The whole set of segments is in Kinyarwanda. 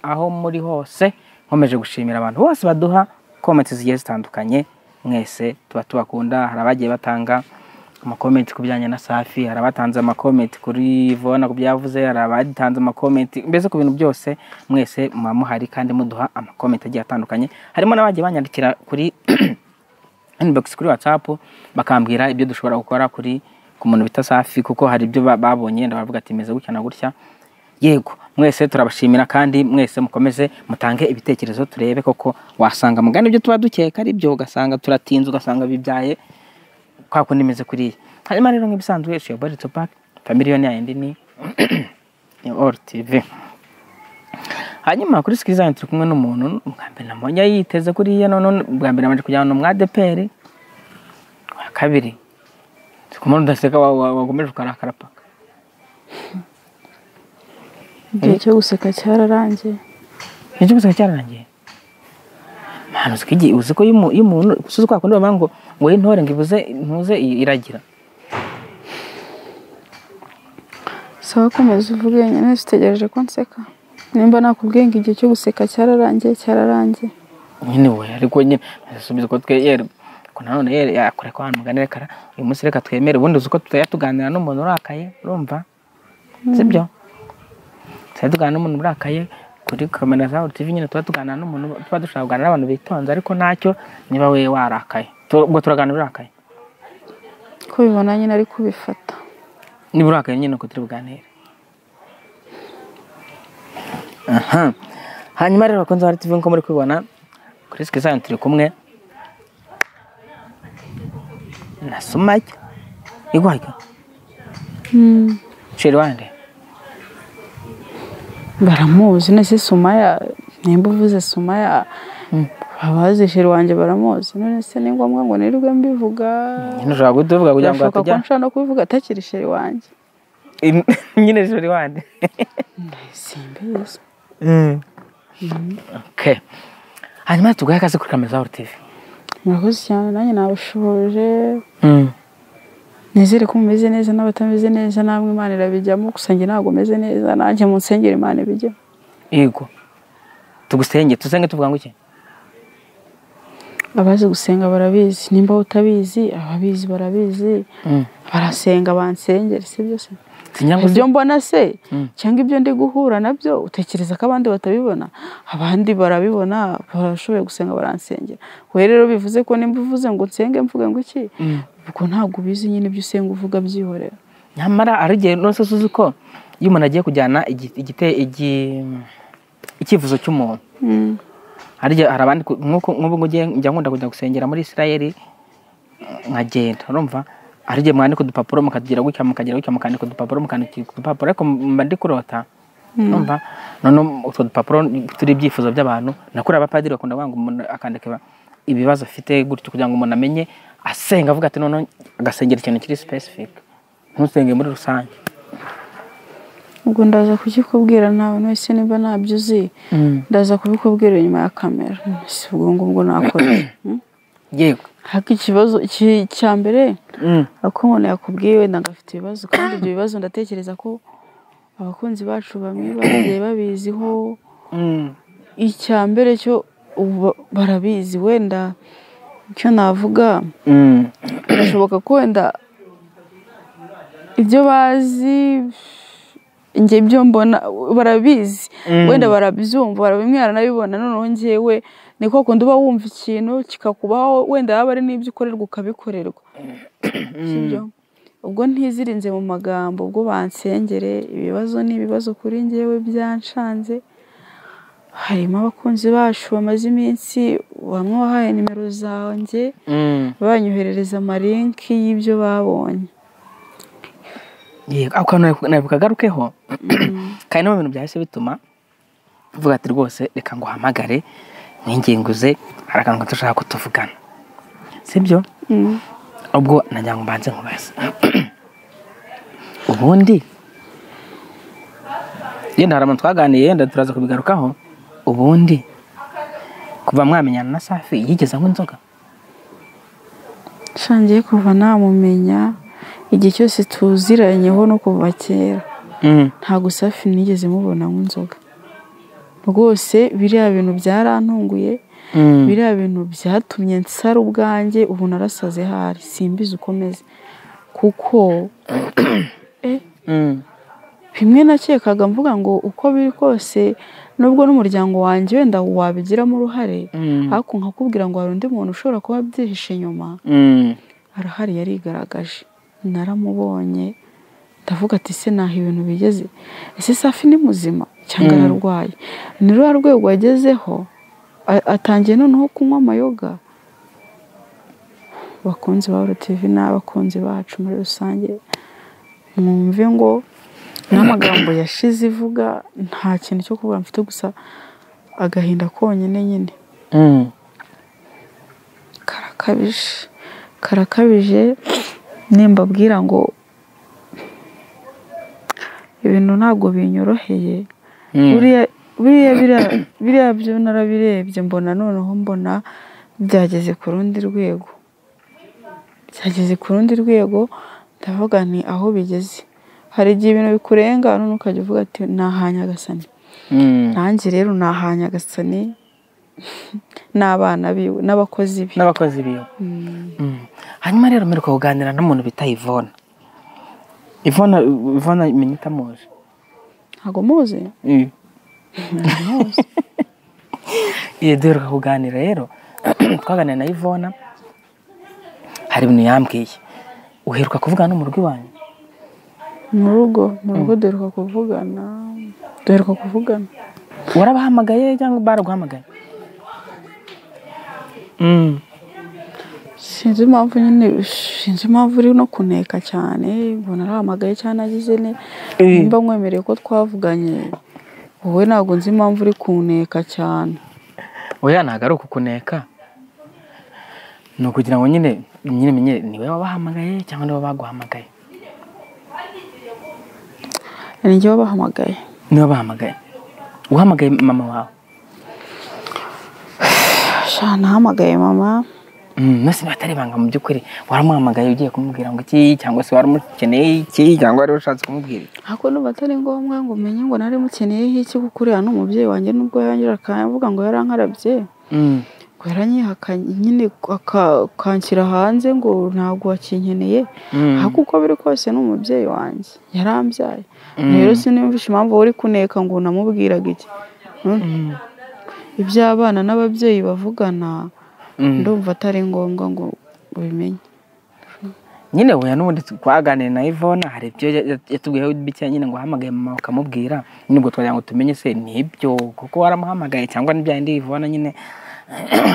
aho muri hose nkomeje gushimira abantu bose baduha komenti zigiye zitandukanye mwese tuba tubakunda hari abagiye batanga amakomenti ku bijyanye na safi hari abatanze amakomenti kuri vona ku byavuze hari abatanze amakomenti mbese ku bintu byose mwese muba muhari kandi muduha amakomenti agiye atandukanye harimo n'abagiye banyandikira kuri inbox kuri WhatsApp bakambwira ibyo dushobora gukora kuri ku muntu bita Safi kuko hari ibyo ba- babonye ndabavuga ati meze gutya na gutya yego mwese turabashimira kandi mwese mukomeze mutange ibitekerezo turebe koko wasanga mugana ibyo tuba dukeka ari byo ugasanga turatinze ugasanga bibyaye kwa kundi imeze kuriya hanyuma rero nk'ibisanzwe it's your body to pack familiyoni yayindi ni all tv hanyuma kuri sikirizi yanyu turi kumwe n'umuntu bwa mbere namubonye yiteze kuriya none bwa mbere namaze kujyana n'umwa deperi wa kabiri si kumubona udaseka wa- wa- wakomeje ukarakara paka igihe cyo guseka cyararangiye nicyo gusa cyararangiye mpano uzi uzi ko iyo umu- iyo umuntu gusa uzi kwa kundi bavuga ngo ngo intore ngo ibuze ntuze i- iragira sawa komeza uvuge nyine zitegereje ko nseka nimba nakubwiye ngo igihe cyo guseka cyararangiye cyararangiye nyine we ariko nyine asubiza ko twe yera ko nanone yera yakora ko abantu muganira kara uyu munsi reka twemere ubundi uzi ko tutajya tuganira n'umuntu urakaye urumva sibyo tutajya tuganira n'umuntu urakaye kuri kamera za TV nyine tuba tuganira n'umuntu tuba dushobora kuganira n'abantu bitonze ariko ntacyo niba we warakaye Tu- ubwo turaganira urakaye ko bibona nyine ari kubifata niba urakaye nyine uko turi buganire aha hanyuma rero bakunze ba TV nko muri kubibona kuri sikizani turi kumwe na sumake igwajya sheri wande baramuzi nese sumaya nimba uvuze sumaya abazishira wanjye baramuzi none se ni ngombwa ngo nirirwe mbivuga nyine ushobora kutuvuga kugira ngo birashoboka ko hatujya nshobora no kubivuga atakiri sheri wanjye nyine sheri wande simbizi okay hanyuma tuguhe akazi kuri kamera za TV murakoze cyane nanjye nabashoboje nizere ko mumeze neza n'abatameze neza namwe imana irabijyamo gusa njye ntabwo meze neza nanjye munsengera imana ibijyamo yego tugusenge tusenge tuvuga ngo iki abazi gusenga barabizi nimba utabizi ababizi barabizi barasenga bansengere si byo se singira ngo ibyo mbona se cyangwa ibyo ndi guhura nabyo utekereza ko abandi batabibona abandi barabibona barashoboye gusenga baransengera we rero bivuze ko nimba uvuze ngo nsenge mvuge ngo iki ubwo ntabwo ubizi nyine ibyo usenga uvuga byihorera nyamara hari igihe nose uzi ko iyo umuntu agiye kujyana igi- igite- igi- icyifuzo cy'umuntu hari igihe hari abandi ku- nk'uko nk'ubu ngubu ngiye- njya nkunda kujya gusengera muri isirayeli nkagenda urumva hari igihe mwandika udupapuro mukatugira gutya mukagira gutya mukandika udupapuro mukandika udupapuro ariko mba ndi kurota urumva none utwo dupapuro turi ibyifuzo by'abantu nakuri abapadiri bakunda kuvuga ngo umuntu akandika iba- ibibazo afite gutyo kugira ngo umuntu amenye asenga avuga ati noneho agasengera ikintu kiri specific ntusenge muri rusange ubwo ndaza kukikubwira nawe wese nimba ntabyuzi ndaza kubikubwira inyuma ya kamera si ubwo ngubwo nakora yego haka ikibazo iki- cya mbere Mm. ako umuntu yakubwiye wenda ngo afite ibibazo kandi ibyo bibazo ndatekereza ko abakunzi bacu bamwe bagiye babiziho Mm. icya mbere cyo ubu barabizi wenda icyo navuga Mm. birashoboka ko wenda ibyo bazi njye ibyo mbona barabizi wenda barabyumva barabimwe baranabibona noneho njyewe niko kundi uba wumva ikintu kikakubaho wenda haba hari n'ibyo ukorerwa ukabikorerwa sibyo ubwo ntizirinze mu magambo ubwo bansengere ibibazo ni ibibazo kuri njyewe byanshanze harimo abakunzi bacu bamaze iminsi bamwe wahaye nimero zanjye Mm. banyoherereza amarinki y'ibyo babonye yego ako kantu nari bukagarukeho kandi no mu bintu byahise bituma mvuga ati rwose reka ngo uhamagare mwingenguze hari akantu gato ushaka ko tuvugana sibyo ubwo nagira ngo mbanze nkubaze ubundi yenda hari abantu twaganiye yenda turaza kubigarukaho ubundi kuva mwamenyana na safi yigeze anywa inzoga nshangiye kuva namumenya igihe cyose tuziranyeho no kuva kera Mm. ntabwo safi nigeze mubona nk'inzoga rwose biriya bintu byarantunguye biriya bintu byatumye nsara ubwanjye ubu narasaze hari simbizi ukomeze kuko bimwe nakekaga mvuga ngo uko biri kose nubwo n'umuryango wanjye wenda wabigiramo uruhare ariko nkakubwira ngo hari undi muntu ushobora kuba abyihishe inyuma arahari yarigaragaje naramubonye ndavuga ati ese naho ibintu bigeze ese safi ni muzima cyangwa ararwaye ni ruriya rwego agezeho a- atangiye noneho kunywa amayoga bakunzi ba tivi n'abakunzi bacu muri rusange mwumve ngo n'amagambo yashize ivuga nta kintu cyo kuvuga mfite gusa agahinda konyine nyine karakabije karakabije nimbabwira ngo ibintu ntabwo binyoroheye buriya buriya biriya- biriya byo narabirebye mbona noneho mbona byageze ku rundi rwego byageze ku rundi rwego ndavuga nti aho bigeze hari igihe ibintu bikurenga none ukajya uvuga ati nahanye agasani nanjye rero nahanye agasani n'abana biwe n'abakozi be n'abakozi biwe Mm. hanyuma rero mperuka kuganira n'umuntu bita ivona ivona ivona menya utamuzi ntabwo muzi iyo duheruka kuganira rero twaganira na ivona hari ibintu yambwiye uheruka kuvugana n'umurwi wanyu mu rugo mu rugo duheruka kuvugana duheruka kuvugana warabahamagaye cyangwa baraguhamagaye Mm. sinzi impamvu nyine sinzi impamvu uri no kuneka cyane mbona arahamagaye cyane agize ne Eh. nimba nkwemereye ko twavuganye wowe ntabwo nzi impamvu uri kuneka cyane oya ntabwo ari ukukuneka ni ukugira ngo nyine nyine menye niwe wabahamagaye cyangwa niwe baguhamagaye ni njye wabahamagaye niwe bahamagaye uhamagaye mama wawe sha nahamagaye mama Mm, nose niba atari ibanga mu by'ukuri waramuhamagaye ugiye kumubwira ngo iki cyangwa se waramukeneye iki cyangwa wari ushatse kumubwira iki ariko nuba atari ngombwa ngo umenye ngo nari mukeneyeho iki kuko uriya ni umubyeyi wanjye nubwo yongera akavuga ngo yarankarabye Mm, ngo yaranyihakanye nyine aka- akanshyira hanze ngo ntabwo wakinkeneye mm, ariko uko biri kose ni umubyeyi wanjye yarambyaye rero siniyumvisha impamvu wowe uri kuneka ngo namubwiraga iki Mm. iby'abana n'ababyeyi bavugana mm. ndumva atari ngombwa ngo ubimenye nyine weya n'ubundi twaganiriye na ivona hari ibyo ya- ya- yatubwiyeho bike nyine ngo ahamagaye mama ukamubwira nyine ubwo twagira ngo tumenye se nibyo kuko waramuhamagaye cyangwa ni bya yindi ivona nyine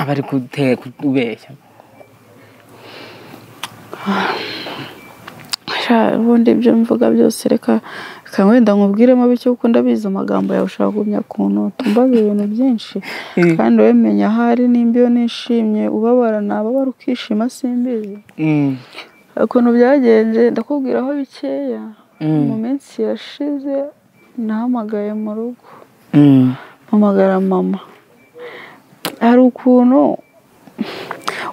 bari kute- kutubeshya Sha, ubundi ibyo mvuga byose reka reka wenda nkubwiremo bityo kuko ndabizi amagambo yawe ushaka gumya kunota umbaza ibintu byinshi Eh. kandi wowe menya ahari nimba iyo nishimye ubabara nababara ukishima simbizi Mm, ukuntu byagenze ndakubwira aho bikeya Mm. mu minsi yashize nahamagaye mu rugo mm, mpamagara mama hari ukuntu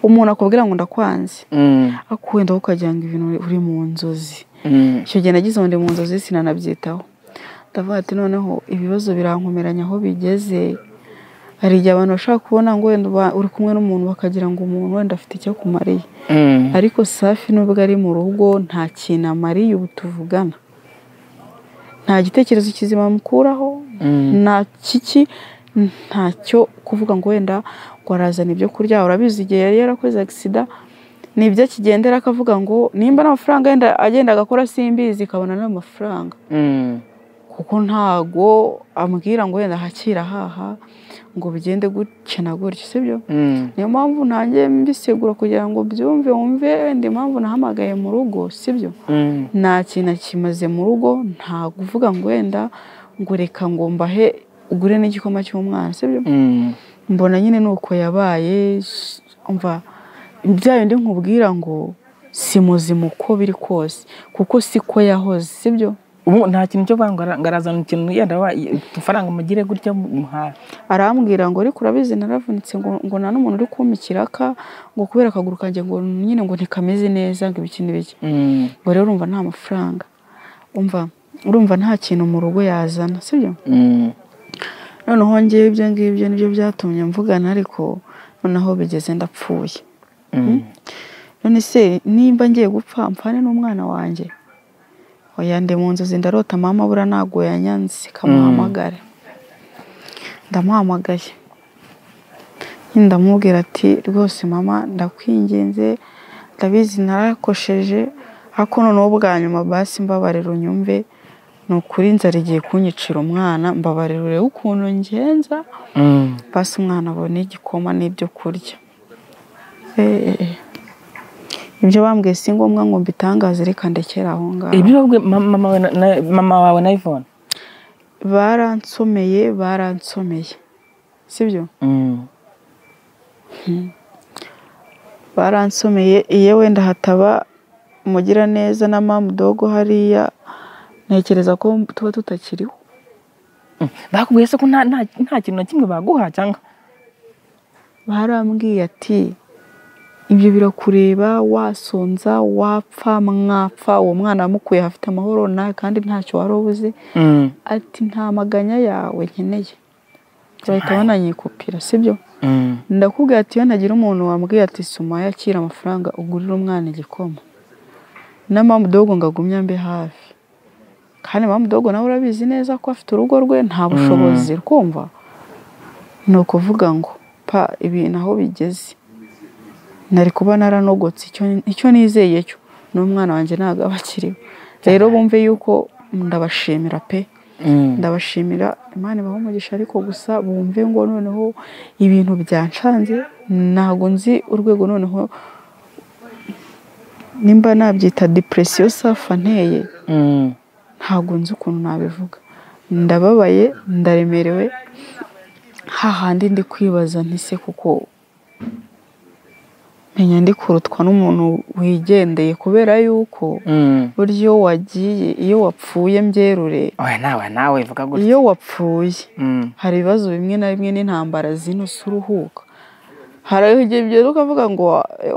umuntu akubwira ngo ndakwanze mm, ariko wenda wowe ukagira ngo ibintu uri mu nzozi mm, icyo gihe nagize ngo ndi mu nzozi sinanabyitaho ndavuga ati noneho ibibazo birankomeranya aho bigeze hari igihe abantu bashobora kubona ngo wenda uba- uri kumwe n'umuntu bakagira ngo umuntu wenda afite icyo akumariye mm. ariko safi nubwo ari mu rugo nta kintu amariye ubu tuvugana nta gitekerezo kizima amukuraho nta kiki ntacyo kuvuga ngo wenda ngo arazana ibyo kurya urabizi igihe yari yarakoze agisida ni ibyo akigendera akavuga ngo nimba nta mafaranga yenda agenda agakora simbizi ikabona n'ayo mafaranga mm, kuko ntago ambwira ngo wenda hakira haha ngo bigende gutya na gutya sibyo mm. niyo mpamvu nanjye mbisegura kugira ngo byumve wumve wenda impamvu nahamagaye mu rugo sibyo Mm. nta kintu kimaze mu rugo nta kuvuga ngo wenda ngo reka ngo mbahe ugure n'igikoma cy'umwana sibyo Mm. mbona nyine nuko yabaye s- umva bya bindi nkubwira ngo si muzima uko biri kose kuko siko yahoze sibyo ubu nta kintu cyo kuvuga ngo ara- ngo arazana ikintu yenda wa- udufaranga mugire gutya muhaye arambwira ngo ariko urabizi naravunitse ngo ngo nta n'umuntu uri kumpa ikiraka ngo kubera akaguru kanjye ngo nyine ngo ntikameze neza ngo ibiki n'ibiki Mm, ngo rero urumva nta mafaranga umva urumva nta kintu mu rugo yazana sibyo mm, noneho ngewe ibyo ngibyo nibyo byatumye mvugana ariko noneho bigeze ndapfuye none se nimba ngiye gupfa mpfane n'umwana wanjye oya ndi mu nzozi ndarota mama bura ntago yanyanze kamuhamagare ndamuhamagaye ndamubwira ati rwose mama ndakwinginze ndabizi narakosheje ariko noneho bwa nyuma basi mbabarira unyumve ni ukuri inzara igiye kunyicira umwana mbabarira urebe ukuntu ngenza basi umwana abona igikoma n'ibyo kurya Eh, ibyo bambwiye si ngombwa ngo mbitangaze reka ndekere aho ngaho ibyo wavuga mama we na- na- mama wawe na Yvonne baransomeye baransomeye sibyo baransomeye iyo wenda hataba umugiraneza na mamu dogo hariya ntekereza ko tuba tutakiriho Mm. bakubwiye se ko nta nta- nta kintu na kimwe baguha cyangwa barambwiye ati ibyo birakureba wasonza wapfa mwapfa uwo mwana wamukuye hafite amahoro nawe kandi ntacyo wari ubuze ati nta maganya yawe nkeneye bahita bananyikupira sibyo ndakubwira ati iyo nagira umuntu wambwiye ati soma yakira amafaranga ugurira umwana igikoma na mamu dogo ngo agumye ambe hafi kandi mamu dogo nawe urabizi neza ko afite urugo rwe nta bushobozi rwumva ni ukuvuga ngo pa ibintu aho bigeze nari kuba naranogotse icyo- icyo nizeye cyo n'umwana wanjye ntabwo aba akiriho rero bumve yuko ndabashimira pe ndabashimira imana ibaha umugisha ariko gusa bumve ngo noneho ibintu byanshanze ntabwo nzi urwego noneho nimba nabyita depresiyo safa nteye ntabwo nzi ukuntu nabivuga ndababaye ndaremerewe hahandi ndi kwibaza nti se kuko menya ndi kurutwa n'umuntu wigendeye kubera yuko burya iyo wagiye iyo wapfuye mbyerure oya nawe nawe vuga gutya iyo wapfuye Mm. hari ibibazo bimwe na bimwe n'intambara zinusa uruhuka hari aho igihe bigera ukavuga ngo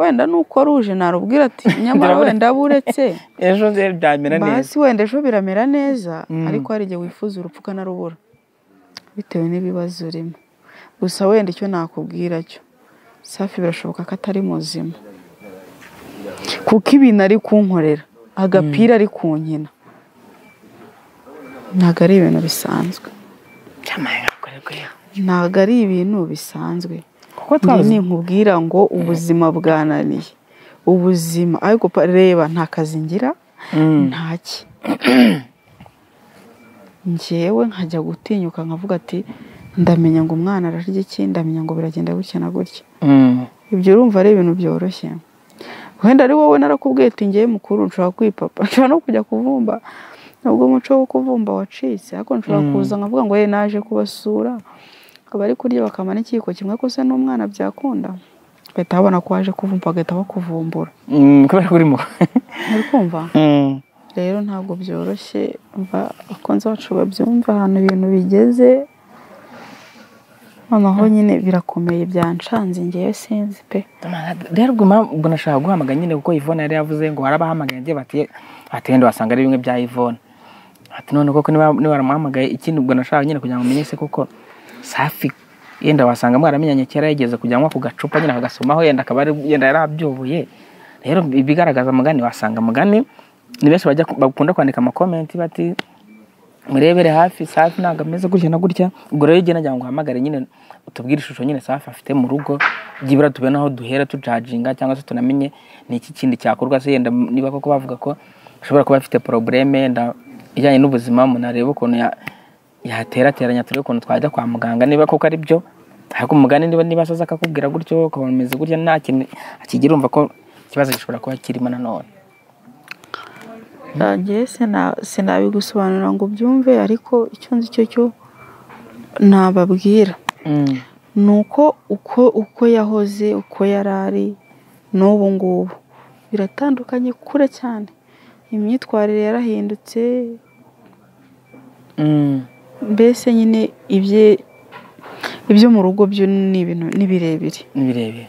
wenda nuko ruje narubwira ati nyamara Ndabona- wenda buretse ejo rero byamera neza basi wenda ejo biramera neza Mm. ariko hari igihe wifuza urupfu ukanarubura bitewe n'ibibazo urimo gusa wenda icyo nakubwira cyo safi birashoboka ko atari muzima kuko ibintu ari kunkorera agapira ari kunkina ntabwo ari ibintu bisanzwe Jamani, nakwegera. ntabwo ari ibintu bisanzwe kuko njye twabuze ninkubwira ngo ubuzima bwananiye ubuzima ariko pa- reba nta kazi ngira ntaki ngewe nkajya gutinyuka nkavuga ati ndamenya ngo umwana ararya iki ndamenya ngo biragenda gutya na gutya Mm. ibyo urumva ari ibintu byoroshye wenda ari wowe narakubwiye ati ngewe mukuru nshobora kwipapa nshobora no kujya kuvumba nubwo umuco wo kuvumba wacitse ariko nshobora kuza nkavuga ngo ye naje kubasura bari kurya bakamara ikiyiko kimwe ko se n'umwana byakunda bagahita babona ko waje kuvumba bagahita bakuvumbura Mm, kubera ko urimo uri kumva Mm. rero ntabwo byoroshye mva abakunzi bacu babyumva ahantu ibintu bigeze noneho nyine birakomeye byanshanze ngewe sinzi pe rero guma ubwo nashaka guhamagara nyine kuko Yvonne yari yavuze ngo harabahamagaye agiye bati ati wenda wasanga ari bimwe bya Yvonne ati none koko niba niba waramuhamagaye ikindi ubwo nashaka nyine kugira ngo umenye se koko safi yenda wasanga mwaramenyanye kera yigeze kujya anywa ku gacupa nyine akagasomaho yenda akaba ari- yenda yari abyoboye rero ibigaragaza amagani wasanga amagani ni benshi bajya bakunda kwandika amakomenti bati murebere hafi safi ntabwo ameze gutya na gutya ubwo rero igihe nagira ngo uhamagare nyine utubwire ishusho nyine safi afite mu rugo byibura tubone aho duhera tujaginga cyangwa se tunamenye ni iki kindi cyakorwa se yenda niba koko bavuga ko ashobora kuba afite porobureme yenda ijyanye n'ubuzima umuntu arebe ukuntu ya- yaterateranya turebe ukuntu twajya kwa muganga niba koko ari byo ariko umugani niba niba asaza akakubwira gutyo ukabona umeze gutya nta kintu akigira umva ko ikibazo gishobora kuba kirimo nanone ngewe sina- sinabigusobanurira ngo ubyumve ariko icyo nzi cyo cyo nababwira Mm. ni uko uko uko yahoze uko yari ari n'ubu ngubu biratandukanye kure cyane imyitwarire yarahindutse Mm. mbese nyine ibye ibyo mu rugo byo ni ibintu ni birebire ni birebire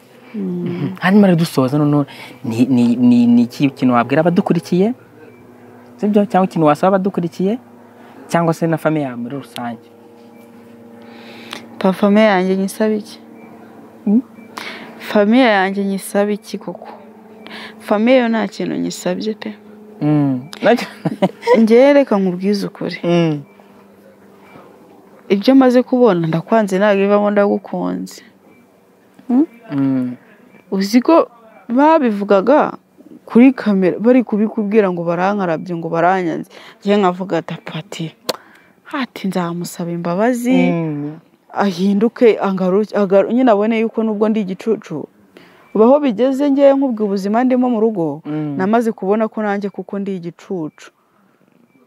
hanyuma rero dusoza noneho ni- ni- ni ni iki kintu wabwira abadukurikiye sibyo cyangwa ikintu wasaba abadukurikiye cyangwa se na famiye yawe muri rusange pa famiye yanjye nyisaba iki famiye yanjye nyisaba iki koko famiye yo nta kintu nyisabye pe nacyo ngewe reka nkubwize ukuri ibyo maze kubona ndakwanze ntabwo ivamo ndagukunze uzi ko babivugaga kuri kamera bari kubikubwira ngo barankarabye ngo baranyanze ngewe nkavuga ati pati hati nzamusaba imbabazi ahinduke angaruke agaru- nyine abone yuko nubwo ndi igicucu ubu aho bigeze ngewe nk'ubwo ubuzima ndimo mu rugo namaze kubona ko nanjye kuko ndi igicucu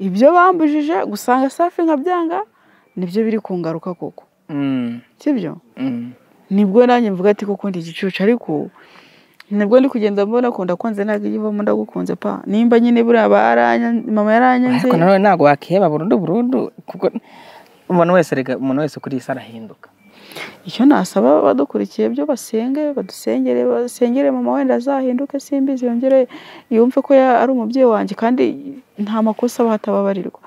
ibyo bambujije gusanga safi nkabyanga nibyo biri kungaruka koko sibyo nibwo nanjye mvuga ati koko ndi igicucu ariko nibwo ndi kugenda mbona ko ndakunze ntabwo iyo ivamo ndagukunze pa nimba nyine buriya baranya- mama yaranyanze ariko nanone ntabwo wakiheba burundu burundu kuko umuntu wese reka umuntu wese kuri iyi si arahinduka icyo nasaba abadukurikiye byo basenge badusengere basengere mama wenda azahinduke simbizi yongere yumve ko ya- ari umubyeyi wanjye kandi nta makosa aba hatababarirwa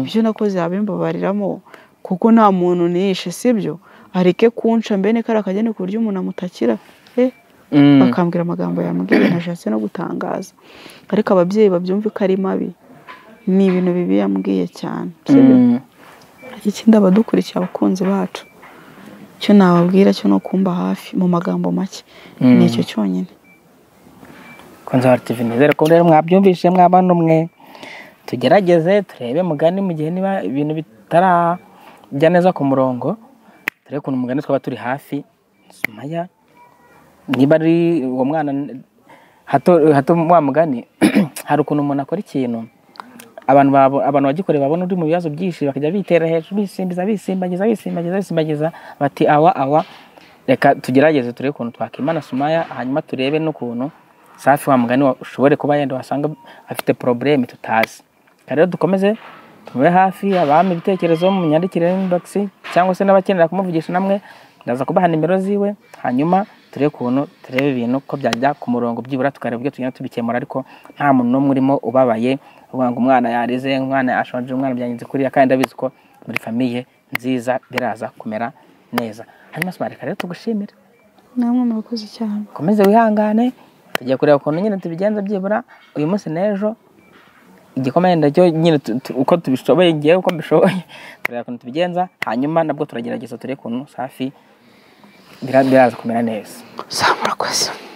ibyo nakoze yabimbabariramo kuko nta muntu nishe sibyo areke kunca mbene kariya kageni ku buryo umuntu amutakira eh bakambwira amagambo yambwiye nashatse no gutangaza ariko ababyeyi babyumve ko ari mabi ni ibintu bibi yambwiye cyane sibyo Mm. ikindi abadukurikiye abakunzi bacu icyo nababwira cyo ni ukumba hafi mu magambo make Mm. ni icyo cyonyine konzabara tv nizere ko rero mwabyumvise mwabana umwe tugerageze turebe mugani mu gihe niba ibintu bitarajya neza ku murongo turebe ukuntu umugani twaba turi hafi sumaya niba ari uwo mwana hato hato wa mugani hari ukuntu umuntu akora ikintu abantu babo- abantu bagikoreye babona uri mu bibazo byinshi bakajya bitera hejuru bisimbiza bisimbagiza bisimbagiza bisimbagiza bati awa awa reka tugerageze turebe ukuntu twakimana sumaya hanyuma turebe n'ukuntu safi wa mugani wa- ushobore kuba yenda wasanga afite probleme tutazi reka rero dukomeze tube hafi abami ibitekerezo mu myandikire inbox cyangwa se n'abakenera kumuvugisha namwe ndaza kubaha nimero ziwe hanyuma turebe ukuntu turebe ibintu ko byajya ku murongo byibura tukareba uburyo tugenda tubikemura ariko nta muntu n'umwe urimo ubabaye uvuga ngo umwana yarize umwana ashonje umwana byangize kuriya kandi ndabizi ko muri famiye nziza biraza kumera neza hanyuma sima reka rero tugushimire namwe murakoze cyane ukomeze wihangane tujya kureba ukuntu nyine tubigenza byibura uyu munsi n'ejo igikoma yenda cyo nyine tu- tu- uko tubishoboye ngewe uko mbishoboye tureba ukuntu tubigenza hanyuma nabwo turagerageza turebe ukuntu safi bira- biraza kumera neza za murakoze